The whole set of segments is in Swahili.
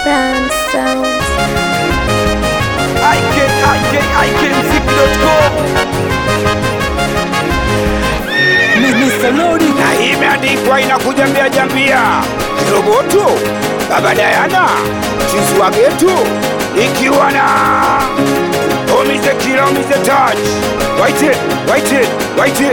Brown Sound. IK, IK, IKMziki.com. na hii imeandikwa inakuja mbia jambia kiroboto baba Dayana chizi wa getu ikiwa na omize kila omize touch waite waite waite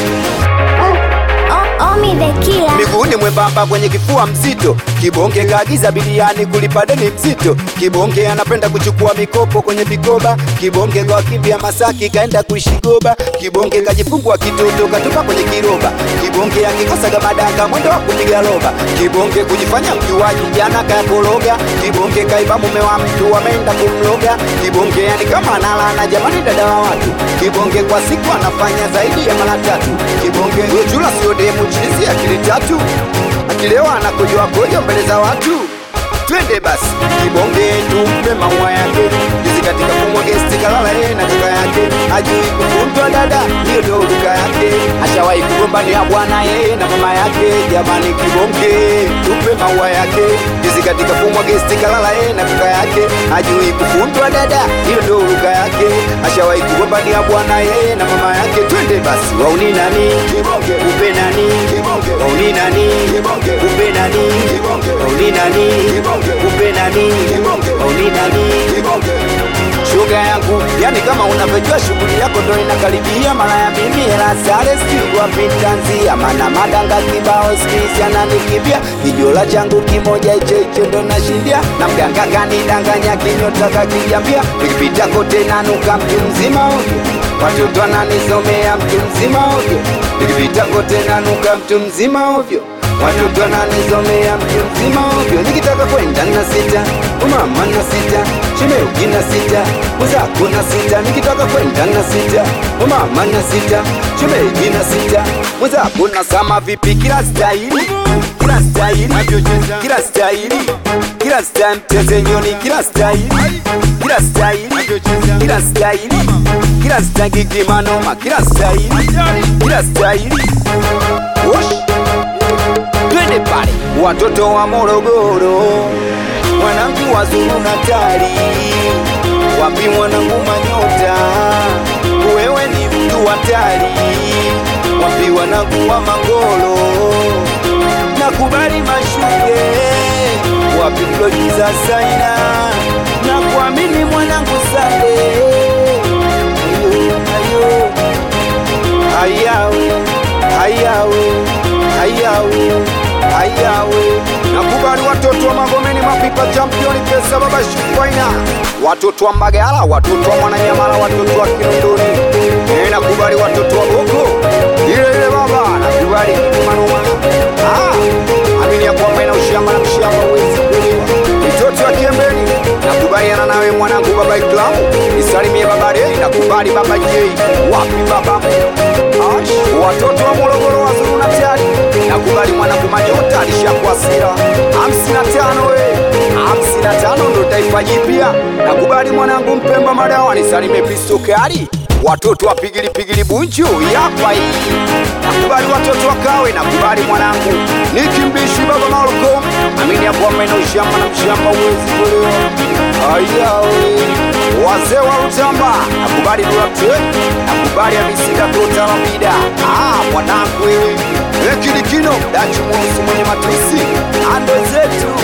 O- Omi the Killer. miguuni mwembamba kwenye kifua mzito kibonge kaagiza biliani kulipa deni mzito kibonge anapenda kuchukua mikopo kwenye vikoba kibonge kwa kimbia masaki kaenda kuishigoba kibonge kajifungua kitoto katupa kwenye kiroba kibonge akikosaga madanga mwendo wa kupiga roba kibonge kujifanya mjuaji jana kakoroga kibonge kaiba mume wa mtu ameenda kumloga kibonge yani kama analana jamani dada wa watu kibonge kwa siku anafanya zaidi ya mara tatu kibonge ujula sio demu chizi akili tatu akilewa anakojoa kojo mbele za watu twende basi kibonge tumpe maua yake jizi katika kumwa gesti kalala yeye na kaka yake ajui kufundwa dada hiyo ndio duka yake ashawahi kugombania bwana yeye na mama yake jamani kibonge tumpe maua yake jizi katika kumwa gesti kalala yeye na kaka yake ajui kufundwa dada hiyo ndio duka yake ashawahi kugombania bwana yeye na mama yake twende basi wauni nani kibonge upe nani kibonge wauni nani kibonge upe nani kibonge wauni nani kibonge upe nani kibonge wauni nani kibonge shoga yangu yani kama unavyojua shughuli yako ndo inakaribia mara ya mimi hela sare stigwa pintanzia mana madanga kibao skisi ananikimbia kijola changu kimoja hicho hicho ndo nashindia na mganga kanidanganya kinyota kakijambia nikipita kote nanuka mtu mzima ovyo watoto ananisomea mtu mzima ovyo nikipita kote nanuka mtu mzima ovyo watoto ananisomea mtu mzima ovyo nikitaka kwenda na sita umama na sita shimeuki na sita uzako na sita nikitaka kwenda na sita umama na sita shimeuki na sita uzako na sama vipi kila staili kila staili kila staili kila staili mtezenyoni kila staili kila staili kila staili kila staili kimanoma kila staili kila staili Wosh twende pale watoto wa Morogoro, wanangu wazuru Natali, wapi mwanangu Manyota, wewe ni mtu hatari, wapi wanangu wa Mangolo, nakubali mashuke, wapi mloji za Saina, na kuamini mwanangu Sale, ayo, ayo hayawe hayawe hayawe hayawe nakubali watoto wa magomeni mapipa championi pesa baba shukwaina watoto wa mbagala watoto wa mwananyamala watoto wa kinondoni Eh, nakubali watoto wa boko ile ile baba nakubali manuma ah, amini ya kwamba ina ushamba na mshamba uwezi kuliwa mitoto wa kiembeni nakubaliana nawe mwanangu baba iklamu nisalimie babare nakubali baba jei wapi baba Ash, watoto wa Morogoro wazuru na tayari nakubali mwanangu Manyota alishakuwa sira hamsini na tano we hamsini na tano ndo taifa jipya nakubali mwanangu Mpemba Madawa nisalimie Pisto Kali watoto wa pigili pigili bunju yapa hii nakubali watoto wa Kawe nakubali mwanangu nikimbishi baba Malko amini ya kwamba ina ushamba na mshamba uwezi kulewa ayawe wazee wa Rutamba nakubali Duarte nakubali Amisida Kota Lamida ah mwanangu wewe Ekilikino dachi mweusi mwenye matusi ando zetu